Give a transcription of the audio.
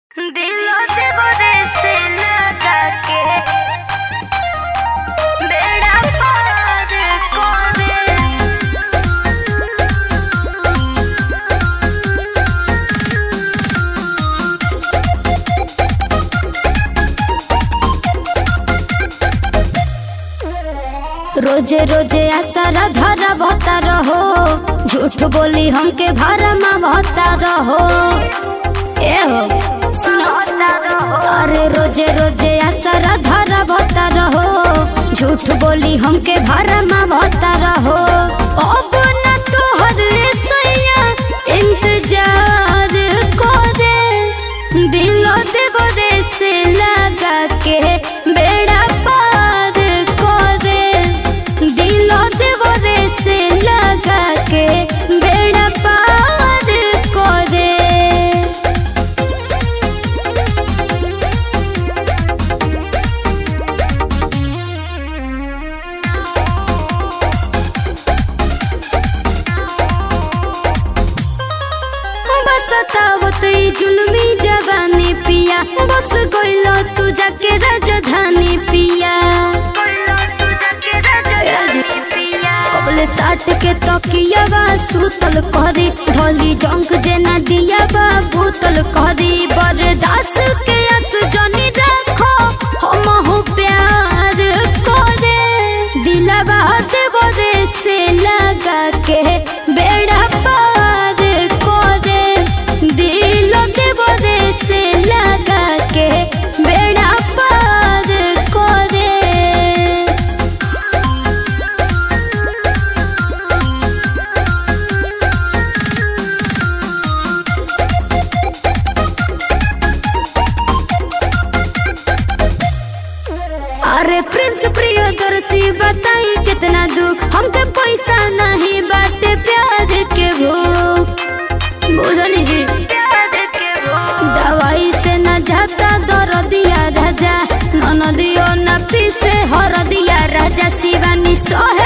दिलो से बदे से लगा के बेड़ा पार करे रोजे रोजे आसारा धरा भता रहो झूठ बोली हमके भरमा भता रहो ए हो सुनो अरे रोजे रोजे आसारा धरा भता रहो झूठ बोली हमके भरमा भता रहो अब न तोहर सैया इंतजार को दे दिलो देव दे से लगा के बेड़ा पार को दे दिलो देव दे से लगा के बेड़ा पार को दे बस तावत ई जुलमी जवानी पिया बस गइलो तू जाके राजधानी पिया कबले साट के तकिया बा सुतल करी ढोली जंक जेना दिया बा भूतल करी बरदास के अस जनी रखो हम हो प्यार करे दिलवा देव दे से लगा के बेड़ा पार करे दिल देव दे से लगा के बेड़ा पार करे अरे प्रिंस प्रियदर्शी बताई कितना दुख हमके पैसा नहीं बाटे प्यार के भूख बुझनी जी दवाई से न जाता दर दिया राजा नन दियो न पीसे हर दिया राजा शिवानी सोहे